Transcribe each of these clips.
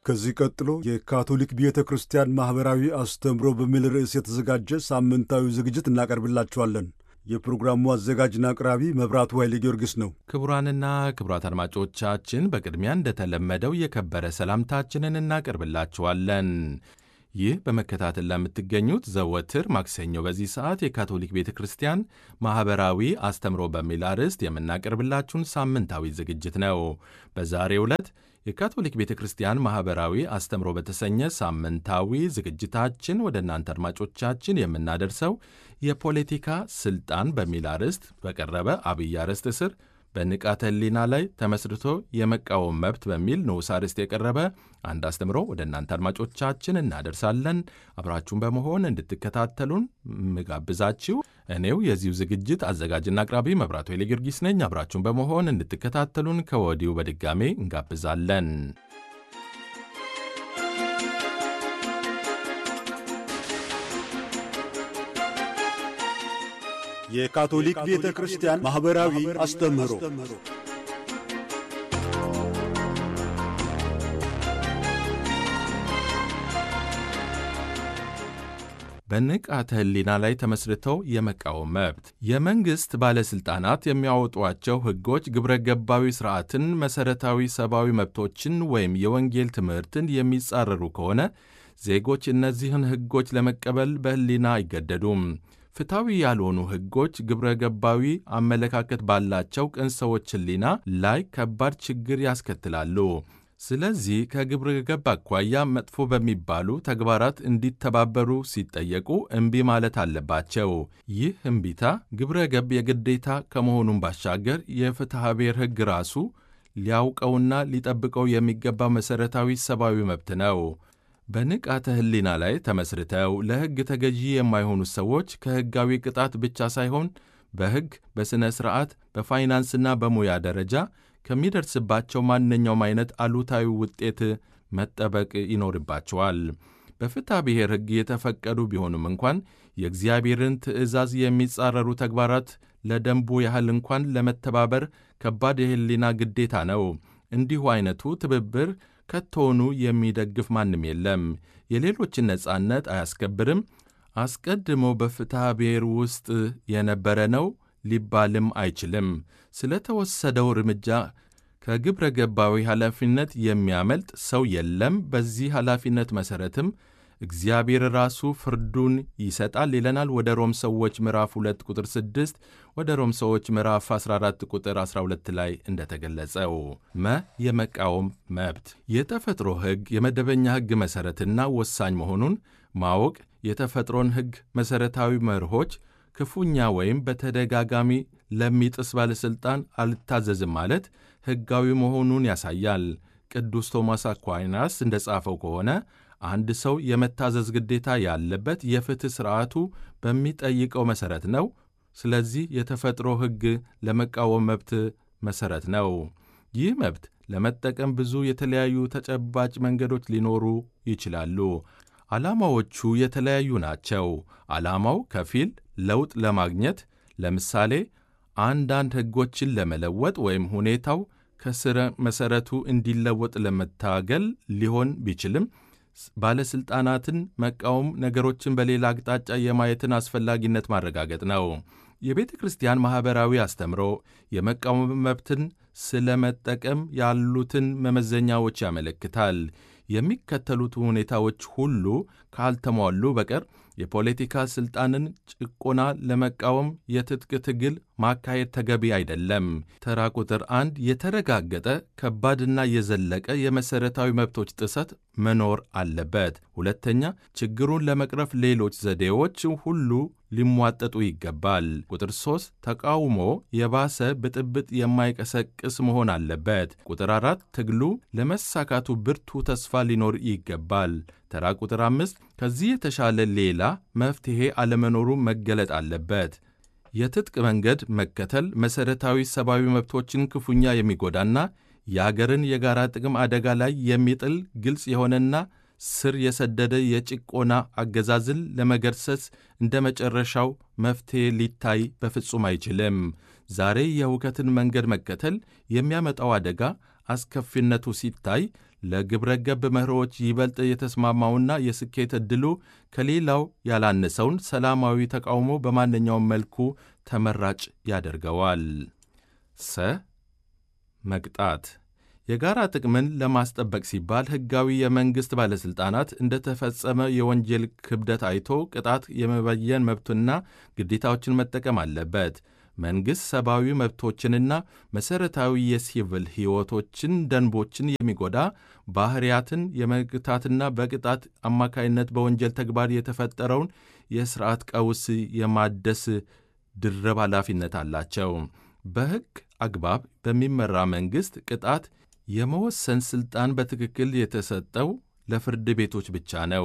ከዚህ ቀጥሎ የካቶሊክ ቤተ ክርስቲያን ማኅበራዊ አስተምሮ በሚል ርዕስ የተዘጋጀ ሳምንታዊ ዝግጅት እናቀርብላችኋለን። የፕሮግራሙ አዘጋጅና አቅራቢ መብራቱ ኃይሌ ጊዮርጊስ ነው። ክቡራንና ክቡራት አድማጮቻችን በቅድሚያ እንደተለመደው የከበረ ሰላምታችንን እናቀርብላችኋለን። ይህ በመከታተል ለምትገኙት ዘወትር ማክሰኞ በዚህ ሰዓት የካቶሊክ ቤተ ክርስቲያን ማኅበራዊ አስተምሮ በሚል አርዕስት የምናቀርብላችሁን ሳምንታዊ ዝግጅት ነው። በዛሬው ዕለት የካቶሊክ ቤተ ክርስቲያን ማኅበራዊ አስተምሮ በተሰኘ ሳምንታዊ ዝግጅታችን ወደ እናንተ አድማጮቻችን የምናደርሰው የፖለቲካ ሥልጣን በሚል አርዕስት በቀረበ አብይ አርዕስት ስር በንቃተ ሕሊና ላይ ተመስርቶ የመቃወም መብት በሚል ንዑስ አርዕስት የቀረበ አንድ አስተምሮ ወደ እናንተ አድማጮቻችን እናደርሳለን። አብራችሁን በመሆን እንድትከታተሉን ምጋብዛችሁ እኔው የዚሁ ዝግጅት አዘጋጅና አቅራቢ መብራቱ ኃይለ ጊዮርጊስ ነኝ። አብራችሁን በመሆን እንድትከታተሉን ከወዲሁ በድጋሜ እንጋብዛለን። የካቶሊክ ቤተ ክርስቲያን ማኅበራዊ አስተምህሮ በንቃተ ሕሊና ላይ ተመስርተው የመቃወም መብት የመንግሥት ባለሥልጣናት የሚያወጧቸው ሕጎች ግብረ ገባዊ ሥርዓትን፣ መሠረታዊ ሰብአዊ መብቶችን ወይም የወንጌል ትምህርትን የሚጻረሩ ከሆነ ዜጎች እነዚህን ሕጎች ለመቀበል በሕሊና አይገደዱም። ፍትሐዊ ያልሆኑ ሕጎች ግብረ ገባዊ አመለካከት ባላቸው ቅን ሰዎች ሕሊና ላይ ከባድ ችግር ያስከትላሉ። ስለዚህ ከግብረ ገብ አኳያ መጥፎ በሚባሉ ተግባራት እንዲተባበሩ ሲጠየቁ እምቢ ማለት አለባቸው። ይህ እምቢታ ግብረ ገብ የግዴታ ከመሆኑም ባሻገር የፍትሐ ብሔር ሕግ ራሱ ሊያውቀውና ሊጠብቀው የሚገባው መሠረታዊ ሰብአዊ መብት ነው። በንቃተ ሕሊና ላይ ተመስርተው ለሕግ ተገዢ የማይሆኑ ሰዎች ከሕጋዊ ቅጣት ብቻ ሳይሆን በሕግ፣ በሥነ ሥርዓት፣ በፋይናንስና በሙያ ደረጃ ከሚደርስባቸው ማንኛውም አይነት አሉታዊ ውጤት መጠበቅ ይኖርባቸዋል። በፍትሐ ብሔር ሕግ የተፈቀዱ ቢሆኑም እንኳን የእግዚአብሔርን ትእዛዝ የሚጻረሩ ተግባራት ለደንቡ ያህል እንኳን ለመተባበር ከባድ የሕሊና ግዴታ ነው። እንዲሁ አይነቱ ትብብር ከቶውኑ የሚደግፍ ማንም የለም። የሌሎችን ነጻነት አያስከብርም። አስቀድሞ በፍትሐ ብሔር ውስጥ የነበረ ነው ሊባልም አይችልም። ስለተወሰደው እርምጃ ከግብረ ገባዊ ኃላፊነት የሚያመልጥ ሰው የለም። በዚህ ኃላፊነት መሠረትም እግዚአብሔር ራሱ ፍርዱን ይሰጣል ይለናል። ወደ ሮም ሰዎች ምዕራፍ 2 ቁጥር 6 ወደ ሮም ሰዎች ምዕራፍ 14 ቁጥር 12 ላይ እንደተገለጸው መ የመቃወም መብት የተፈጥሮ ሕግ የመደበኛ ሕግ መሠረትና ወሳኝ መሆኑን ማወቅ የተፈጥሮን ሕግ መሠረታዊ መርሆች ክፉኛ ወይም በተደጋጋሚ ለሚጥስ ባለሥልጣን አልታዘዝም ማለት ሕጋዊ መሆኑን ያሳያል። ቅዱስ ቶማስ አኳይናስ እንደ ጻፈው ከሆነ አንድ ሰው የመታዘዝ ግዴታ ያለበት የፍትሕ ሥርዓቱ በሚጠይቀው መሠረት ነው። ስለዚህ የተፈጥሮ ሕግ ለመቃወም መብት መሠረት ነው። ይህ መብት ለመጠቀም ብዙ የተለያዩ ተጨባጭ መንገዶች ሊኖሩ ይችላሉ። ዓላማዎቹ የተለያዩ ናቸው። ዓላማው ከፊል ለውጥ ለማግኘት ለምሳሌ አንዳንድ ሕጎችን ለመለወጥ ወይም ሁኔታው ከስረ መሠረቱ እንዲለወጥ ለመታገል ሊሆን ቢችልም ባለሥልጣናትን መቃወም ነገሮችን በሌላ አቅጣጫ የማየትን አስፈላጊነት ማረጋገጥ ነው። የቤተ ክርስቲያን ማኅበራዊ አስተምሮ የመቃወም መብትን ስለ መጠቀም ያሉትን መመዘኛዎች ያመለክታል። የሚከተሉት ሁኔታዎች ሁሉ ካልተሟሉ በቀር የፖለቲካ ሥልጣንን ጭቆና ለመቃወም የትጥቅ ትግል ማካሄድ ተገቢ አይደለም። ተራ ቁጥር አንድ የተረጋገጠ ከባድና የዘለቀ የመሠረታዊ መብቶች ጥሰት መኖር አለበት። ሁለተኛ ችግሩን ለመቅረፍ ሌሎች ዘዴዎች ሁሉ ሊሟጠጡ ይገባል። ቁጥር ሦስት ተቃውሞ የባሰ ብጥብጥ የማይቀሰቅስ መሆን አለበት። ቁጥር አራት ትግሉ ለመሳካቱ ብርቱ ተስፋ ሊኖር ይገባል። ተራ ቁጥር አምስት ከዚህ የተሻለ ሌላ መፍትሔ አለመኖሩ መገለጥ አለበት። የትጥቅ መንገድ መከተል መሠረታዊ ሰብአዊ መብቶችን ክፉኛ የሚጎዳና የአገርን የጋራ ጥቅም አደጋ ላይ የሚጥል ግልጽ የሆነና ስር የሰደደ የጭቆና አገዛዝን ለመገርሰስ እንደ መጨረሻው መፍትሔ ሊታይ በፍጹም አይችልም። ዛሬ የሁከትን መንገድ መከተል የሚያመጣው አደጋ አስከፊነቱ ሲታይ ለግብረ ገብ መርሆች ይበልጥ የተስማማውና የስኬት ዕድሉ ከሌላው ያላነሰውን ሰላማዊ ተቃውሞ በማንኛውም መልኩ ተመራጭ ያደርገዋል። ሰ መቅጣት የጋራ ጥቅምን ለማስጠበቅ ሲባል ሕጋዊ የመንግሥት ባለሥልጣናት እንደተፈጸመ የወንጀል ክብደት አይቶ ቅጣት የመበየን መብቱና ግዴታዎችን መጠቀም አለበት። መንግሥት ሰብአዊ መብቶችንና መሠረታዊ የሲቪል ሕይወቶችን ደንቦችን የሚጎዳ ባሕርያትን የመግታትና በቅጣት አማካይነት በወንጀል ተግባር የተፈጠረውን የሥርዓት ቀውስ የማደስ ድርብ ኃላፊነት አላቸው። በሕግ አግባብ በሚመራ መንግሥት ቅጣት የመወሰን ሥልጣን በትክክል የተሰጠው ለፍርድ ቤቶች ብቻ ነው።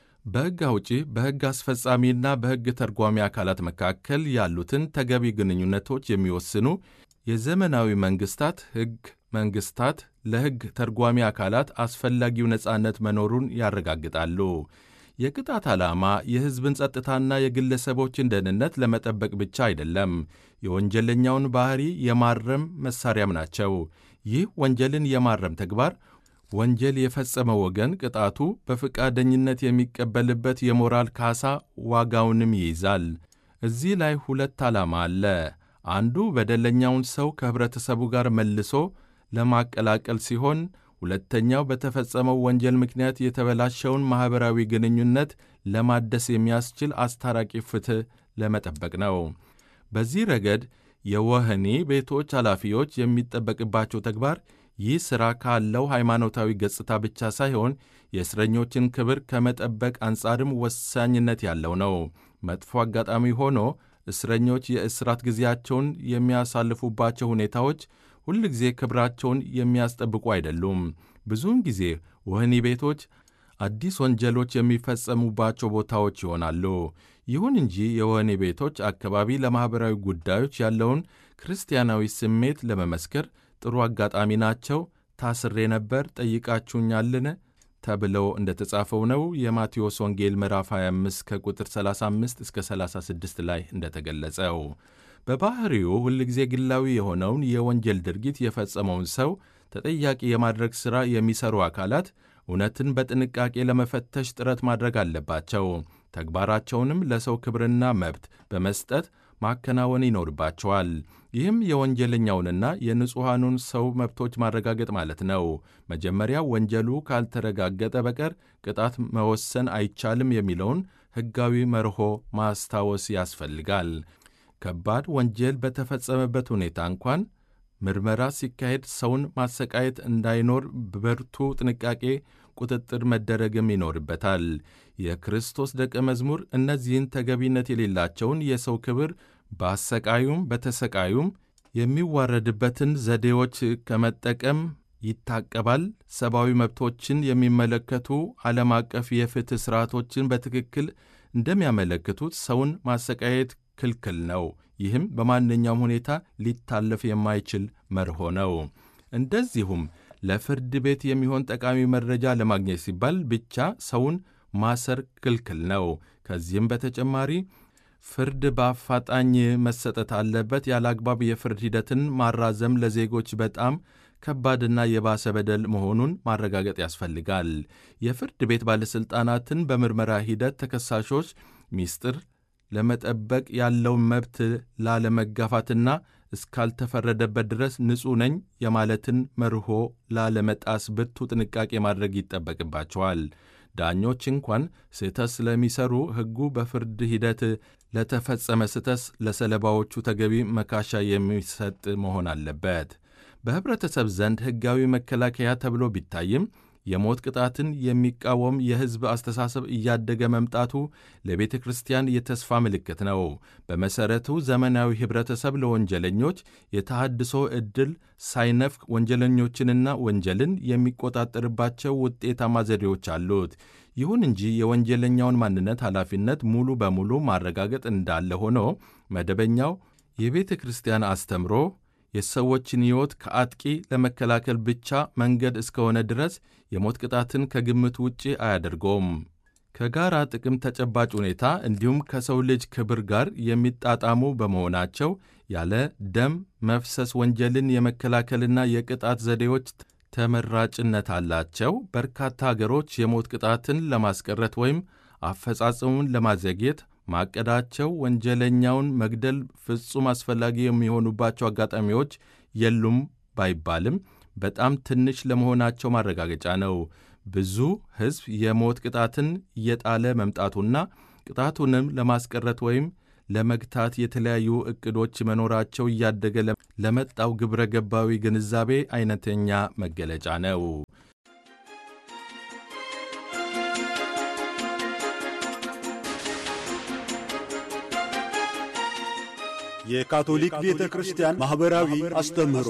በሕግ አውጪ፣ በሕግ አስፈጻሚና በሕግ ተርጓሚ አካላት መካከል ያሉትን ተገቢ ግንኙነቶች የሚወስኑ የዘመናዊ መንግሥታት ሕግ መንግሥታት ለሕግ ተርጓሚ አካላት አስፈላጊው ነጻነት መኖሩን ያረጋግጣሉ። የቅጣት ዓላማ የሕዝብን ጸጥታና የግለሰቦችን ደህንነት ለመጠበቅ ብቻ አይደለም፣ የወንጀለኛውን ባሕሪ የማረም መሣሪያም ናቸው። ይህ ወንጀልን የማረም ተግባር ወንጀል የፈጸመ ወገን ቅጣቱ በፈቃደኝነት የሚቀበልበት የሞራል ካሳ ዋጋውንም ይይዛል። እዚህ ላይ ሁለት ዓላማ አለ። አንዱ በደለኛውን ሰው ከኅብረተሰቡ ጋር መልሶ ለማቀላቀል ሲሆን ሁለተኛው በተፈጸመው ወንጀል ምክንያት የተበላሸውን ማኅበራዊ ግንኙነት ለማደስ የሚያስችል አስታራቂ ፍትሕ ለመጠበቅ ነው። በዚህ ረገድ የወህኒ ቤቶች ኃላፊዎች የሚጠበቅባቸው ተግባር ይህ ሥራ ካለው ሃይማኖታዊ ገጽታ ብቻ ሳይሆን የእስረኞችን ክብር ከመጠበቅ አንጻርም ወሳኝነት ያለው ነው። መጥፎ አጋጣሚ ሆኖ እስረኞች የእስራት ጊዜያቸውን የሚያሳልፉባቸው ሁኔታዎች ሁል ጊዜ ክብራቸውን የሚያስጠብቁ አይደሉም። ብዙውን ጊዜ ወህኒ ቤቶች አዲስ ወንጀሎች የሚፈጸሙባቸው ቦታዎች ይሆናሉ። ይሁን እንጂ የወህኒ ቤቶች አካባቢ ለማኅበራዊ ጉዳዮች ያለውን ክርስቲያናዊ ስሜት ለመመስከር ጥሩ አጋጣሚ ናቸው። ታስሬ ነበር ጠይቃችሁኛልን? ተብለው እንደ ተጻፈው ነው። የማቴዎስ ወንጌል ምዕራፍ 25 ከቁጥር 35 እስከ 36 ላይ እንደተገለጸው በባሕሪው ሁልጊዜ ግላዊ የሆነውን የወንጀል ድርጊት የፈጸመውን ሰው ተጠያቂ የማድረግ ሥራ የሚሠሩ አካላት እውነትን በጥንቃቄ ለመፈተሽ ጥረት ማድረግ አለባቸው። ተግባራቸውንም ለሰው ክብርና መብት በመስጠት ማከናወን ይኖርባቸዋል። ይህም የወንጀለኛውንና የንጹሐኑን ሰው መብቶች ማረጋገጥ ማለት ነው። መጀመሪያ ወንጀሉ ካልተረጋገጠ በቀር ቅጣት መወሰን አይቻልም የሚለውን ሕጋዊ መርሆ ማስታወስ ያስፈልጋል። ከባድ ወንጀል በተፈጸመበት ሁኔታ እንኳን ምርመራ ሲካሄድ ሰውን ማሰቃየት እንዳይኖር በብርቱ ጥንቃቄ ቁጥጥር መደረግም ይኖርበታል። የክርስቶስ ደቀ መዝሙር እነዚህን ተገቢነት የሌላቸውን የሰው ክብር በአሰቃዩም በተሰቃዩም የሚዋረድበትን ዘዴዎች ከመጠቀም ይታቀባል። ሰብአዊ መብቶችን የሚመለከቱ ዓለም አቀፍ የፍትሕ ሥርዓቶችን በትክክል እንደሚያመለክቱት ሰውን ማሰቃየት ክልክል ነው። ይህም በማንኛውም ሁኔታ ሊታለፍ የማይችል መርሆ ነው። እንደዚሁም ለፍርድ ቤት የሚሆን ጠቃሚ መረጃ ለማግኘት ሲባል ብቻ ሰውን ማሰር ክልክል ነው። ከዚህም በተጨማሪ ፍርድ በአፋጣኝ መሰጠት አለበት። ያለ አግባብ የፍርድ ሂደትን ማራዘም ለዜጎች በጣም ከባድና የባሰ በደል መሆኑን ማረጋገጥ ያስፈልጋል። የፍርድ ቤት ባለሥልጣናትን በምርመራ ሂደት ተከሳሾች ሚስጥር ለመጠበቅ ያለውን መብት ላለመጋፋትና እስካልተፈረደበት ድረስ ንጹሕ ነኝ የማለትን መርሆ ላለመጣስ ብርቱ ጥንቃቄ ማድረግ ይጠበቅባቸዋል። ዳኞች እንኳን ስህተት ስለሚሰሩ ሕጉ በፍርድ ሂደት ለተፈጸመ ስህተት ለሰለባዎቹ ተገቢ መካሻ የሚሰጥ መሆን አለበት። በኅብረተሰብ ዘንድ ሕጋዊ መከላከያ ተብሎ ቢታይም የሞት ቅጣትን የሚቃወም የሕዝብ አስተሳሰብ እያደገ መምጣቱ ለቤተ ክርስቲያን የተስፋ ምልክት ነው። በመሠረቱ ዘመናዊ ኅብረተሰብ ለወንጀለኞች የተሃድሶ ዕድል ሳይነፍቅ ወንጀለኞችንና ወንጀልን የሚቆጣጠርባቸው ውጤታማ ዘዴዎች አሉት። ይሁን እንጂ የወንጀለኛውን ማንነት ኃላፊነት ሙሉ በሙሉ ማረጋገጥ እንዳለ ሆኖ መደበኛው የቤተ ክርስቲያን አስተምሮ የሰዎችን ሕይወት ከአጥቂ ለመከላከል ብቻ መንገድ እስከሆነ ድረስ የሞት ቅጣትን ከግምት ውጪ አያደርገውም። ከጋራ ጥቅም ተጨባጭ ሁኔታ እንዲሁም ከሰው ልጅ ክብር ጋር የሚጣጣሙ በመሆናቸው ያለ ደም መፍሰስ ወንጀልን የመከላከልና የቅጣት ዘዴዎች ተመራጭነት አላቸው። በርካታ አገሮች የሞት ቅጣትን ለማስቀረት ወይም አፈጻጸሙን ለማዘግየት ማቀዳቸው ወንጀለኛውን መግደል ፍጹም አስፈላጊ የሚሆኑባቸው አጋጣሚዎች የሉም ባይባልም በጣም ትንሽ ለመሆናቸው ማረጋገጫ ነው። ብዙ ሕዝብ የሞት ቅጣትን እየጣለ መምጣቱና ቅጣቱንም ለማስቀረት ወይም ለመግታት የተለያዩ ዕቅዶች መኖራቸው እያደገ ለመጣው ግብረ ገባዊ ግንዛቤ አይነተኛ መገለጫ ነው። የካቶሊክ ቤተ ክርስቲያን ማኅበራዊ አስተምህሮ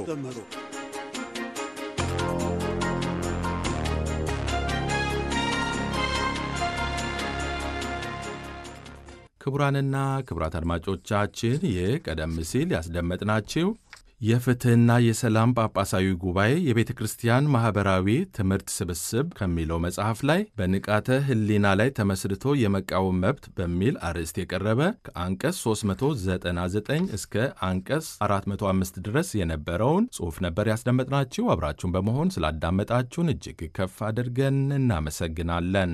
ክቡራንና ክቡራት አድማጮቻችን ይህ ቀደም ሲል ያስደመጥናችሁ የፍትሕና የሰላም ጳጳሳዊ ጉባኤ የቤተ ክርስቲያን ማኅበራዊ ትምህርት ስብስብ ከሚለው መጽሐፍ ላይ በንቃተ ሕሊና ላይ ተመስርቶ የመቃወም መብት በሚል አርዕስት የቀረበ ከአንቀጽ 399 እስከ አንቀጽ 405 ድረስ የነበረውን ጽሑፍ ነበር ያስደመጥናችሁ። አብራችሁን በመሆን ስላዳመጣችሁን እጅግ ከፍ አድርገን እናመሰግናለን።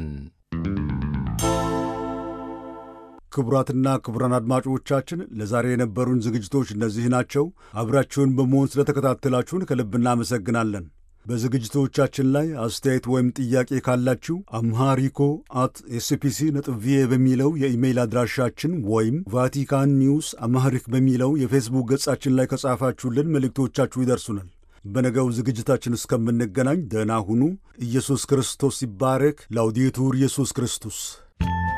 ክቡራትና ክቡራን አድማጮቻችን ለዛሬ የነበሩን ዝግጅቶች እነዚህ ናቸው። አብራችሁን በመሆን ስለተከታተላችሁን ከልብ እናመሰግናለን። በዝግጅቶቻችን ላይ አስተያየት ወይም ጥያቄ ካላችሁ አምሃሪኮ አት ኤስፒሲ ነጥብ ቪኦኤ በሚለው የኢሜይል አድራሻችን ወይም ቫቲካን ኒውስ አምሃሪክ በሚለው የፌስቡክ ገጻችን ላይ ከጻፋችሁልን መልእክቶቻችሁ ይደርሱናል። በነገው ዝግጅታችን እስከምንገናኝ ደህና ሁኑ። ኢየሱስ ክርስቶስ ይባረክ። ላውዴቱር ኢየሱስ ክርስቶስ